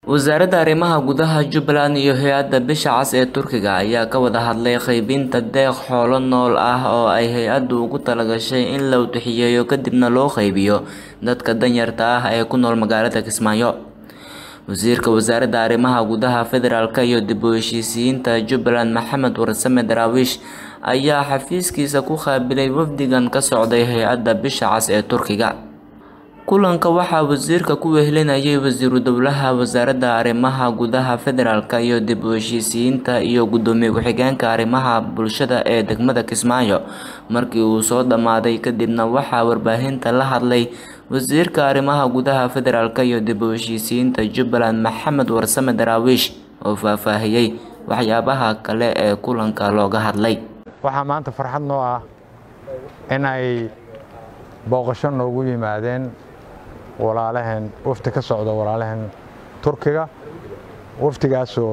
wasaaradda arrimaha gudaha jubbaland iyo hay-adda bisha cas ee turkiga ayaa ka wada hadlay qaybinta deeq xoolo nool ah oo ay hay-addu ugu talagashay in la udixiyeeyo kadibna loo qaybiyo dadka danyarta ah ee ku nool magaalada kismaayo wasiirka wasaaradda arrimaha gudaha federaalk iyo dib u heshiisiyiinta jubbaland maxamed warsame daraawiish ayaa xafiiskiisa ku qaabilay wafdigan ka socday hay-adda bisha cas ee turkiga kulanka waxaa wasiirka ku wehelinayay wasiiru dowlaha wasaaradda arrimaha gudaha federaalk iyo dib u heshiisiyiinta iyo gudoomiye ku-xigeenka arrimaha bulshada ee degmada kismaayo markii uu soo dhammaaday kadibna waxaa warbaahinta la hadlay wasiirka arrimaha gudaha federaalk iyo dib u heshiisiyiinta jubbaland maxamed warsame daraawiish oo faahfaahiyey waxyaabaha kale ee kulanka looga hadlay waxaa maanta farxad noo ah in ay booqasho noogu yimaadeen walaalaheen wafdi ka socda walaalaheen turkiga wafdigaasoo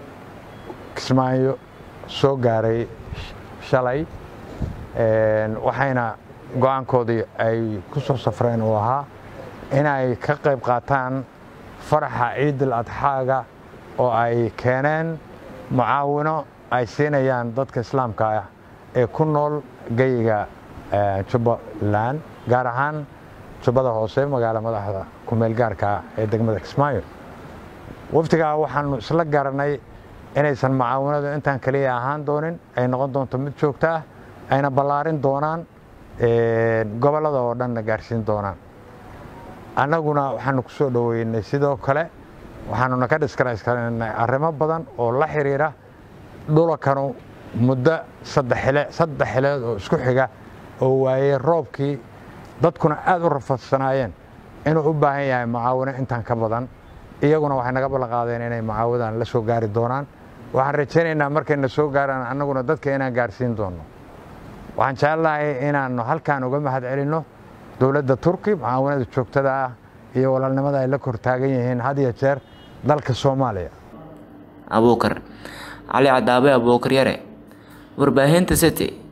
kismaayo soo gaaray shalay waxayna go-aankoodii ay ku soo safreen uu ahaa inay ka qayb qaataan faraxa ciidul adxaaga oo ay keeneen mucaawino ay siinayaan dadka islaamka ah ee ku nool geyiga jubbaland gaar ahaan jubbada hoose magaala madaxda kumeel gaarka ee degmada kismaayo wafdigaa waxaanu isla garanay inaysan mucaawinadu intaan keliya ahaan doonin ay noqon doonto mid joogto ah ayna ballaarin doonaan gobollada oo dhanna gaarsiin doonaan annaguna waxaanu ku soo dhoweynay sidoo kale waxaanuna ka dhiskarayskarnay arrimo badan oo la xiriira dhulakanu muddo saddex xileed oo isku xiga oo waayey roobkii dadkuna aad u rafadsanaayeen inuu u baahan yahay mucaawino intaan ka badan iyaguna waxay naga ballanqaadeen inay mucaawidan la soo gaari doonaan waxaan rajaynaynaa markayna soo gaaraan annaguna dadka inaan gaarsiin doonno waxaan jecelahay inaannu halkaan uga mahad celinno dowladda turki mucaawinada joogtada ah iyo walaalnimada ay la kor taagan yihiin had iyo jeer dalka soomaaliya abuukar cali cadaabe abuukar yare warbaahinta city